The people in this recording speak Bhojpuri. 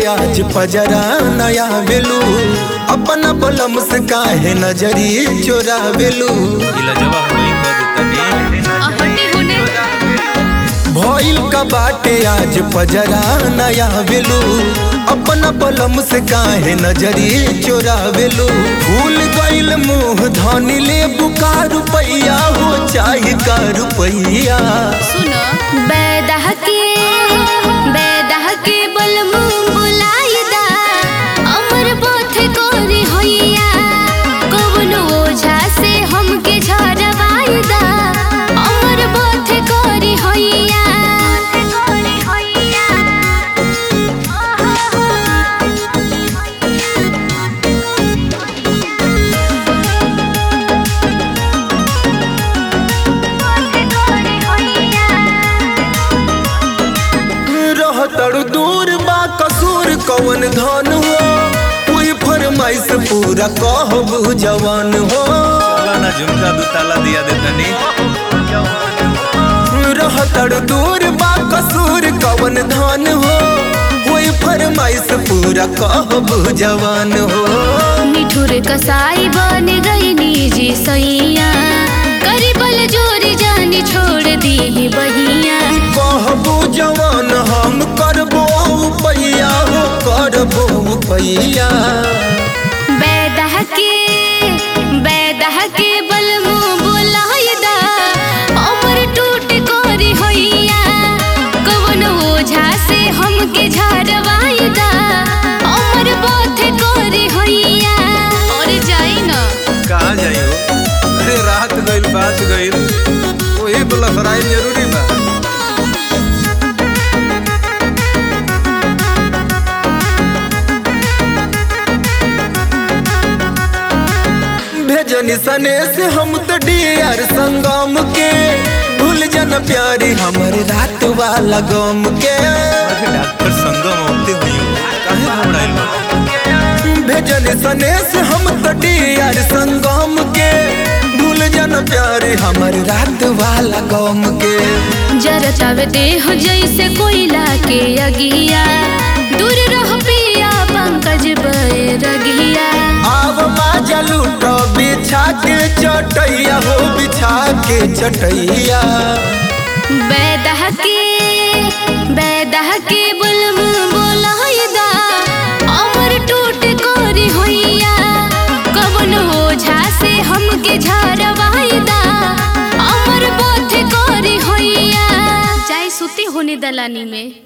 आज पजरा नया बेलू अपना बलम से काहे नजरी चोरा बेलू इलाजवा होई कर तनी हटे होने भइल का बाटे आज पजरा नया बेलू अपना बलम से काहे नजरी चोरा बेलू भूल गइल मुंह धनी ले बुका रुपैया हो चाहे का रुपैया सुनो बैदह के बैदह के बलमु बुलाइदा अमर बोथे कोरी होइया कवनो ओझा से हमके झरवाइदा अमर बोथे कोरी होइया कोरी होइया रहतड़ दूर बा कसूर कवन धन हो कोई फरमाइश पूरा कहबू जवान हो चला ना झुमका दू ताला दिया दे तनी रहतड़ दूर बा कसूर कवन धन हो कोई फरमाइश पूरा कहबू जवान हो मिठुर कसाई बन गई निजी सैया करीबल जोरी जानी छोड़ दी बहिया कहबू जवान हम करबो पैया हो करबो पैया बैदह के बैदह के बलमु बुलाइदा अमर टूट कोरी होइया कवन ओझा से हमके झरवाइदा अमर बोथ कोरी होइया और जाई ना कहाँ जाई हो अरे रात गइल बात गइल वही तो लफराइल जरूरी बा भेजनी सने से हम तो डियर संगम के भूल जन प्यारी हमर रात वाला गम के अरे डॉक्टर संगम होते हुई हो काहे घबराइल बा भेजनी सने से हम तो डियर संगम के भूल जन प्यारी हमर रात वाला गम के जरतावे देह जैसे कोयला के अगिया दूर रह पिया पंकज बैरगिया आव बाजा लूटो बिछा के चटैया हो बिछा के चटैया बैदह के बैदह के बुलम बोलाइदा अमर टूट कोरी होइया कवन ओझा से हमके झरवाइदा अमर बोथ कोरी होइया चाहे सुती होने दलानी में